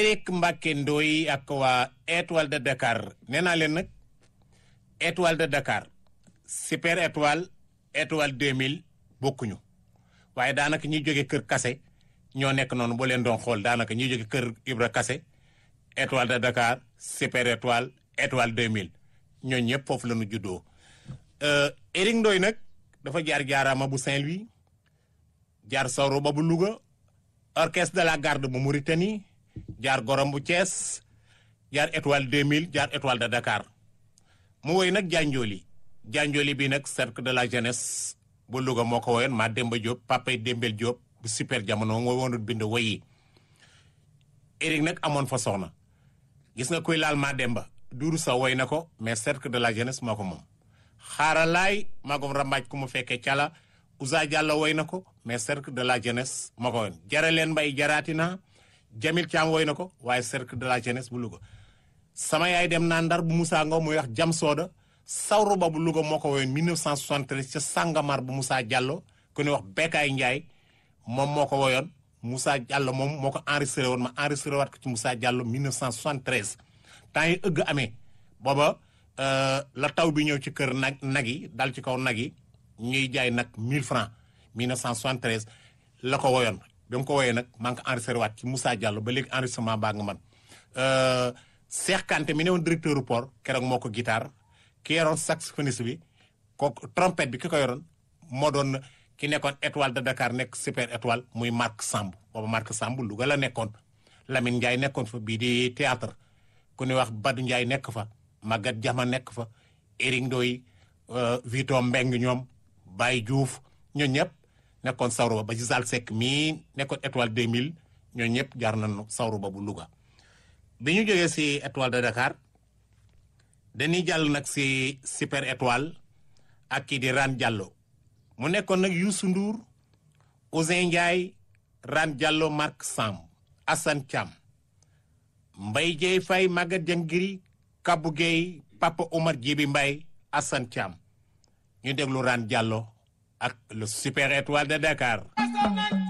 Éric Mbacke Ndoye ak waa étoile de Dakar nee naa leen nag étoile de Dakar super étoile étoile 2000 bokkuñu waaye daanaka ñiy jóge kër Kase ñoo nekk noonu boo leen doon xool daanaka ñiy jóge kër Ibra Kase étoile de Dakar super étoile étoile 2000 ñoo ñëpp foofu la ñu juddoo Éric Ndoye nag dafa jaar jaaraama bu Saint-Louis jaar sawro ba bu Louga orchestre de la garde bu Mauritanie jaar gorom bu Thiès jaar étoile 2000 jaar étoile de Dakar mu woy nag janjooli janjooli bi nag cercle de la jeunesse bu Louga moo ko woyoon maa Demba Diop papay Dembel Diop bu super jamono moo woonut bind woyi Éric nag amoon fa soxna gis nga kuy laal maa Demba duuru sa woy na ko mais cercle de la jeunesse moo ko moom xaaralaay magom rambaaj ku mu fekkee cala Ousa Diallo woy na ko mais cercle de la jeunesse moo ko woon jare leen mbay jaraatina Jamil Thiam woy na ko waaye cercle de la jeunesse bu Louga sama yaay dem naa ndar bu Moussa Ngaw muy wax jam sooda sawru ba bu Louga moo ko woyoon 1973 ca Sàngamar bu Moussa Diallo ku ñuy wax Bekkaay Ndiaye moom moo ko woyoon Moussa Diallo moom moo ko enregistré woon ma enregistré waat ko ci Moussa Diallo 1973 temps yi ëgg amee booba la taw bi ñëw ci kër nag nag yi dal ci kaw nag yi ñuy jaay nag 1000 francs 1973 la ko woyoon bi mu ko woyee nag maa ngi ko enregistré waat ci Moussa Diallo ba léegi enregistrement baa nga man Cheikh Kanté mi ne woon directeur port keroog moo ko guitare ki yoroon saxophoniste bi kooku trompette bi ki ko yoroon moo doon ki nekkoon étoile de Dakar nekk super étoile muy Marc Samb booba Marc Samb Louga la nekkoon Lamine Ndiaye nekkoon fa bii di théâtre ku ñuy wax Badou Ndiaye nekk fa Maguette Diama nekk fa Éric Ndoye Vito Mbeng ñoom Baye Diouf ñoo ñëpp nekkoon sawru ba ba ci Zal Seck mii nekkoon étoile 2000 ñoo ñëpp jaar nañu sawru ba bu Louga bi ñu jógee si étoile de Dakar dañuy jàll nag si super étoile ak kii di Ran Diallo mu nekkoon nag Youssou Ndour Ousin Ndiaye Ran Diallo Marc Samb Assane Thiam Mbaye Dieye Faye Maguette Diangiri Kabou Gueye Papa Omar Djibi Mbaye Assane Thiam ñu déglu Ran Diallo ak le super étoile de Dakar